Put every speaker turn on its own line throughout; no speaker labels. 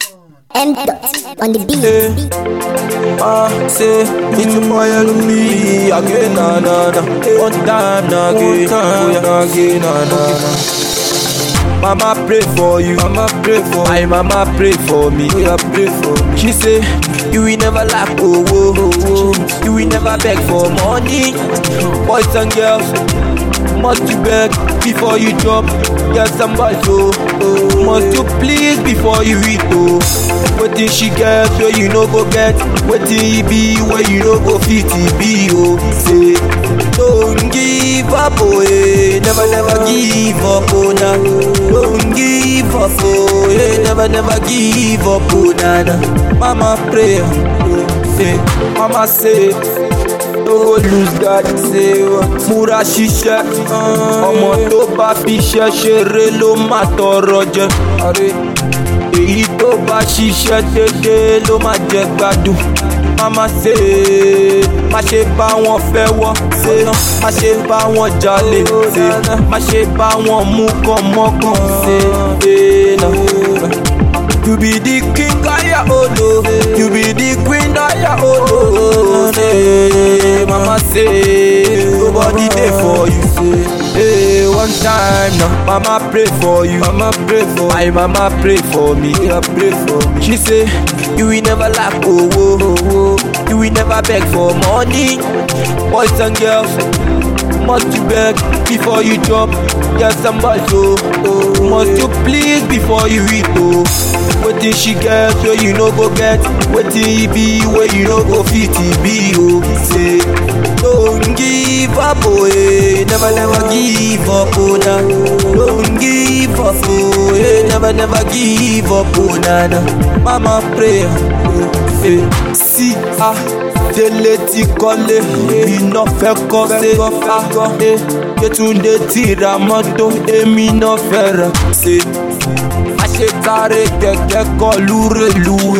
M dot on the beat.
Ah, say it's a boy and me again, na na na. One time, na again, oh yeah, na again, na na na. Mama pray for you, mama pray for my mama pray for me, oh yeah, pray for me. She say you will never lack oh oh oh, you will never beg for money. Boys and girls must you beg before you drop. Get somebody so oh, must you please before you eat oh. Wetin she get wey you no go get, wetin e be wey you no go fit e be oh. Say don't give up oh eh, never never give up oh na. Don't give up oh eh, never never give up oh na na. Mama pray oh, say, mama say. no go lose guard ṣe múra ṣiṣẹ́ ọmọ tó bá fi ṣẹ́ ṣeré ló má tọrọ jẹ èyí tó bá ṣiṣẹ́ dédé ló má jẹ gbádùn mama ṣe má ṣe bá wọn fẹ́ wọ́ ṣe má ṣe bá wọn jalè ṣe má ṣe bá wọn mú kàn mọ́kàn ṣe dènà. You be the king of your own, oh. You be the queen of your own, oh. Say, mama say, nobody there for you. Say, hey, one time now, mama pray for you. Mama pray for my mama pray for me. Yeah, pray for me. She say, you will never lack, oh, oh, oh. You will never beg for money. Boys and girls, must you beg before you drop? Get somebody so oh, must you please before you eat oh. Wetin she get wey you no go get, wetin e be wey you no go fit e be oh. Say don't give up oh eh, never never give up oh na. Don't give up oh eh, never never give up oh na na. Mama pray oh, eh, see ah. délé ti kọ́lé iná fẹ́ kọ́ ṣe á Yétúndé ti ra mọ́tò èmi náà fẹ́ rà ṣe. Àṣetáré kẹ̀kẹ́ kọlu rèlúwé.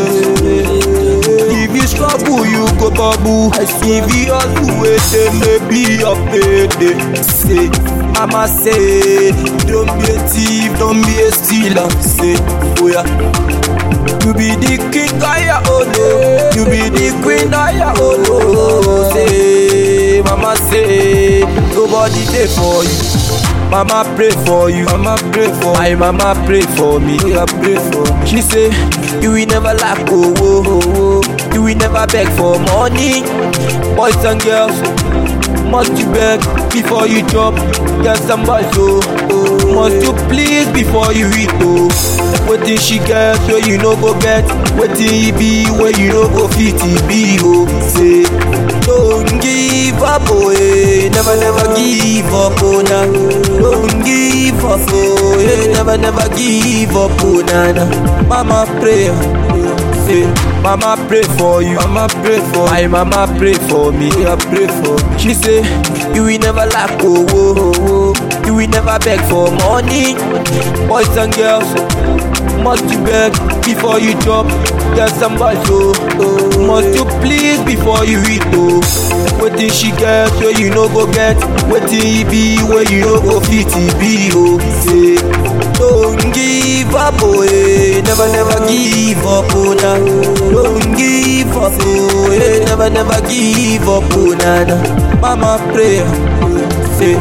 If you struggle you go bubble. If you hustle wait maybe your payday. Say, mama say, don't be a thief, don't be a stealer. Say, oh yeah. You be the king of your own, oh. You be the queen of your own, oh. Say, mama say, nobody there for you. Mama pray for you, mama pray for my mama pray for me. Yeah, pray for me. She say, you will never lack, oh, oh, oh. You will never beg for money. Boys and girls, must you beg before you drop? Get somebody so oh, must you please before you eat oh. Wetin she get wey you no go get, wetin e be wey you no go fit e be oh. Say don't give up oh eh, never never give up oh na. Don't give up oh eh, never never give up oh na na. Mama pray oh, say mama pray for you, mama pray for my mama pray for me. Yeah, pray for me. She say you will never lack oh oh oh. You will never beg for money. Boys and girls, must you beg before you drop? Get somebody so oh, must you please before you eat oh. Wetin she get wey you no go get, wetin e be wey you no go fit e be oh. Say don't give up oh eh, never never give up oh na. Don't give up oh eh, never never give up oh na na. Mama pray oh, say.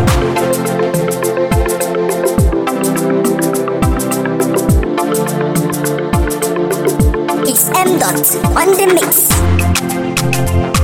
It's M dot on the mix.